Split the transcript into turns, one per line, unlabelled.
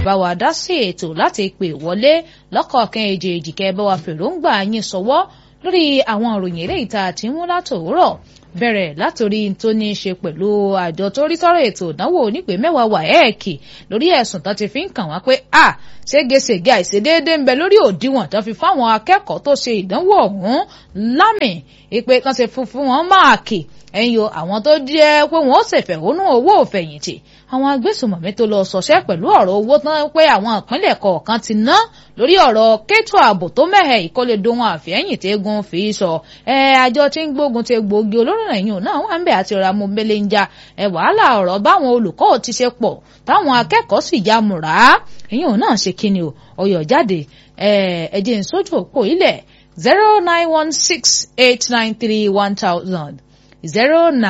bá wa dá sí ètò láti pè wọlé lọ́kọ̀ọ̀kan èjèèjì kẹ́ bá wa fèròǹgbà yín sọwọ́ lórí àwọn ìròyìn eléyìí tá a ti mú látòwúrọ̀ bẹ̀rẹ̀ látòrí tó ní í ṣe pẹ̀lú àjọ tó rí sọ́rọ̀ ètò ìdánwò onípè mẹ́wàá wàhẹ́ẹ̀kì lórí ẹ̀sùn tó ti fi ń kàn wá pé a ségesège àìṣedéédé ń bẹ lórí òdiwọ̀n tó fi fáwọn akẹ́kọ̀ọ́ tó ṣe ìdánwò ọ̀hún lámì ìpè kan ṣe fún fún wọn máàkì ẹ̀yìn o àwọn tó jẹ́ pé wọ́n ṣèfẹ̀hónú owó òfẹ̀yìntì àwọn agbésùmọ̀mí tó lọ sọ̀ṣẹ́ pẹ̀lú ọ̀rọ̀ owó tán pé àwọn ìpínlẹ̀ kọ̀ọ̀kan ti ná lórí ọ̀rọ̀ kétò ààbò tó mẹ́hẹ̀ ìkọ́lé dohun àfẹ́yìn tẹ́gun fi sọ ẹ àjọ tí ń gbógun ti gbòógì olóró ẹ̀yìn náà wà ń bẹ̀ àti ọ̀rọ̀ amúbẹ́lẹ́ ń ja ẹ wàhálà ọ̀rọ̀ báwọn olùkọ́ ti ṣe pọ̀ táwọn akẹ́kọ̀ọ́ sì ya mùrà ẹ̀yìn náà ṣe kíni o ọyọ̀ jáde ẹ ẹ̀jẹ̀ ń sójú òpó ilẹ̀ zero nine one six eight nine three one thousand zero nine.